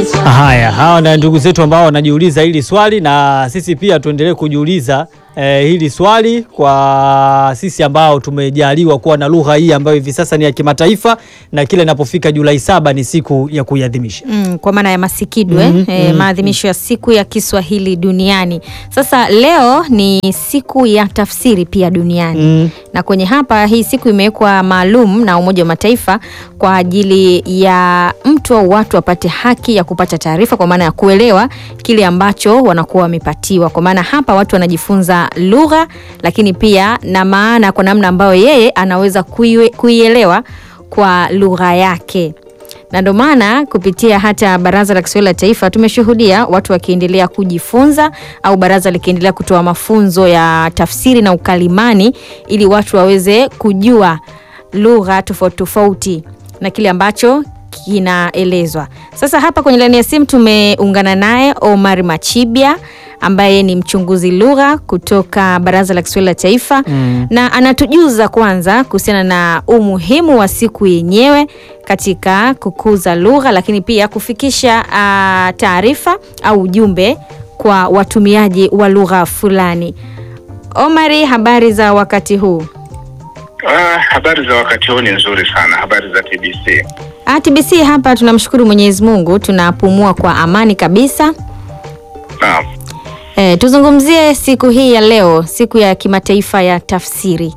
Haya, hawa na ndugu zetu ambao wanajiuliza hili swali, na sisi pia tuendelee kujiuliza eh, hili swali kwa sisi ambao tumejaliwa kuwa na lugha hii ambayo hivi sasa ni ya kimataifa na kila inapofika Julai saba ni siku ya kuiadhimisha. Mm, kwa maana ya masikidwe Mhm, eh, mhm, maadhimisho ya siku ya Kiswahili duniani. Sasa leo ni siku ya tafsiri pia duniani Mm. na kwenye hapa hii siku imewekwa maalum na Umoja wa Mataifa kwa ajili ya mtu au watu wapate haki ya kupata taarifa, kwa maana ya kuelewa kile ambacho wanakuwa wamepatiwa. Kwa maana hapa watu wanajifunza lugha, lakini pia na maana kwa namna ambayo yeye anaweza kuiwe- kuielewa kwa lugha yake na ndio maana kupitia hata Baraza la Kiswahili la Taifa tumeshuhudia watu wakiendelea kujifunza au baraza likiendelea kutoa mafunzo ya tafsiri na ukalimani ili watu waweze kujua lugha tofauti tofauti na kile ambacho kinaelezwa. Sasa hapa kwenye laini ya simu tumeungana naye Omar Machibia ambaye ni mchunguzi lugha kutoka Baraza la Kiswahili la Taifa Mm. na anatujuza kwanza kuhusiana na umuhimu wa siku yenyewe katika kukuza lugha, lakini pia kufikisha ah, taarifa au ujumbe kwa watumiaji wa lugha fulani. Omari, habari za wakati huu? Ah, habari za wakati huu ni nzuri sana. Habari za TBC. Ah, TBC hapa tunamshukuru Mwenyezi Mungu, tunapumua kwa amani kabisa. Naam. E, tuzungumzie siku hii ya leo, siku ya kimataifa ya tafsiri.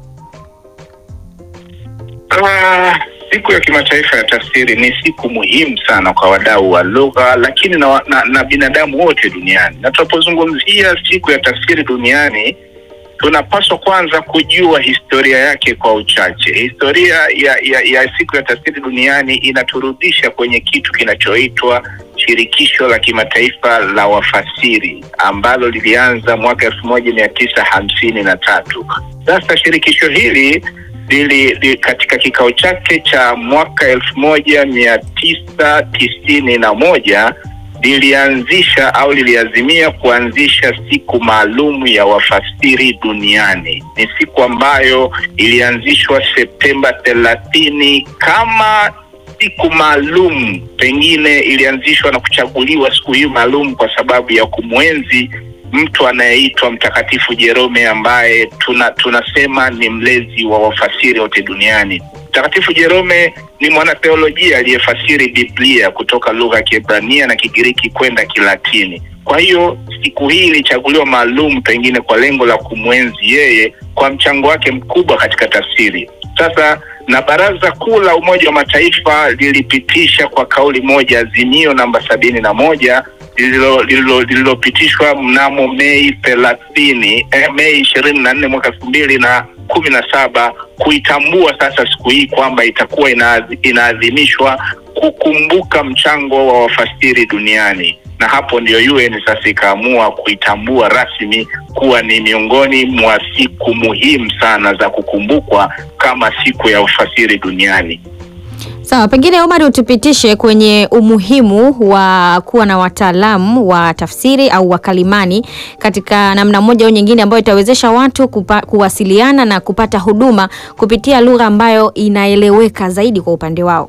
Ah, siku ya kimataifa ya tafsiri ni siku muhimu sana kwa wadau wa lugha, lakini na, na, na binadamu wote duniani. Na tunapozungumzia siku ya tafsiri duniani, tunapaswa kwanza kujua historia yake kwa uchache. Historia ya, ya, ya siku ya tafsiri duniani inaturudisha kwenye kitu kinachoitwa shirikisho la kimataifa la wafasiri ambalo lilianza mwaka elfu moja mia tisa hamsini na tatu. Sasa shirikisho hili lili, li, katika kikao chake cha mwaka elfu moja mia tisa tisini na moja lilianzisha au liliazimia kuanzisha siku maalum ya wafasiri duniani. Ni siku ambayo ilianzishwa Septemba thelathini kama siku maalum, pengine ilianzishwa na kuchaguliwa siku hii maalum kwa sababu ya kumwenzi mtu anayeitwa Mtakatifu Jerome ambaye tuna tunasema ni mlezi wa wafasiri wote duniani. Mtakatifu Jerome ni mwanatheolojia aliyefasiri Biblia kutoka lugha ya Kiebrania na Kigiriki kwenda Kilatini. Kwa hiyo siku hii ilichaguliwa maalum, pengine kwa lengo la kumwenzi yeye kwa mchango wake mkubwa katika tafsiri. Sasa na Baraza Kuu la Umoja wa Mataifa lilipitisha kwa kauli moja azimio namba sabini na moja lililo- lililo- lililopitishwa mnamo Mei thelathini eh, Mei ishirini na nne mwaka elfu mbili na kumi na saba kuitambua sasa siku hii kwamba itakuwa inaadhi- inaadhimishwa kukumbuka mchango wa wafasiri duniani na hapo ndio UN sasa ikaamua kuitambua rasmi kuwa ni miongoni mwa siku muhimu sana za kukumbukwa kama siku ya ufasiri duniani. Sawa, pengine Omar, utupitishe kwenye umuhimu wa kuwa na wataalamu wa tafsiri au wakalimani katika namna moja au nyingine ambayo itawezesha watu kupa, kuwasiliana na kupata huduma kupitia lugha ambayo inaeleweka zaidi kwa upande wao.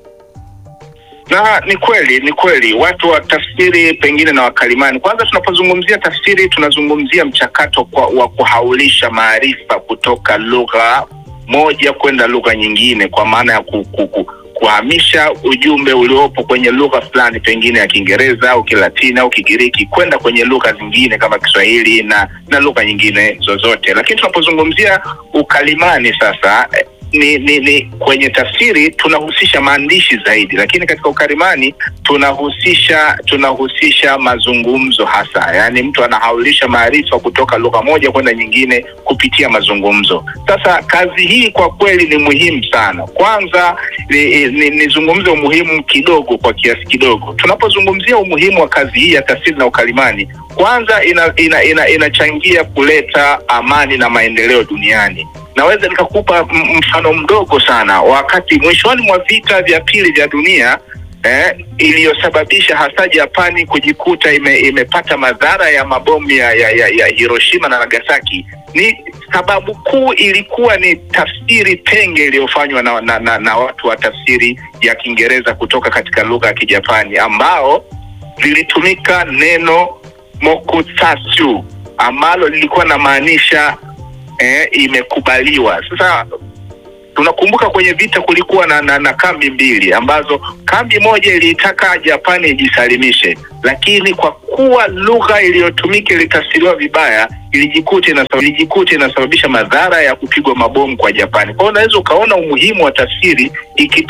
na ni kweli ni kweli watu wa tafsiri pengine na wakalimani kwanza tunapozungumzia tafsiri tunazungumzia mchakato kwa, wa kuhaulisha maarifa kutoka lugha moja kwenda lugha nyingine kwa maana ya ku, ku, ku, kuhamisha ujumbe uliopo kwenye lugha fulani pengine ya kiingereza au kilatini au kigiriki kwenda kwenye lugha zingine kama kiswahili na na lugha nyingine zozote lakini tunapozungumzia ukalimani sasa eh, ni, ni, ni kwenye tafsiri tunahusisha maandishi zaidi, lakini katika ukalimani tunahusisha tunahusisha mazungumzo hasa, yaani mtu anahaulisha maarifa kutoka lugha moja kwenda nyingine kupitia mazungumzo. Sasa kazi hii kwa kweli ni muhimu sana. Kwanza ni- ni- nizungumze umuhimu kidogo kwa kiasi kidogo. Tunapozungumzia umuhimu wa kazi hii ya tafsiri na ukalimani, kwanza ina, ina, ina, inachangia kuleta amani na maendeleo duniani naweza nikakupa m- mfano mdogo sana wakati mwishoni mwa vita vya pili vya dunia eh, iliyosababisha hasa Japani kujikuta ime, imepata madhara ya mabomu ya, ya, ya, ya Hiroshima na Nagasaki ni sababu kuu ilikuwa ni tafsiri penge iliyofanywa na, na, na, na watu wa tafsiri ya Kiingereza kutoka katika lugha ya Kijapani ambao lilitumika neno mokutsatsu ambalo lilikuwa namaanisha eh, imekubaliwa. Sasa tunakumbuka kwenye vita kulikuwa na, na, na kambi mbili ambazo kambi moja iliitaka Japani ijisalimishe, lakini kwa kuwa lugha iliyotumika ilitafsiriwa vibaya, ilijikuta inasababisha ilijikuta inasababisha madhara ya kupigwa mabomu kwa Japani. Kwa hiyo unaweza ukaona umuhimu wa tafsiri iki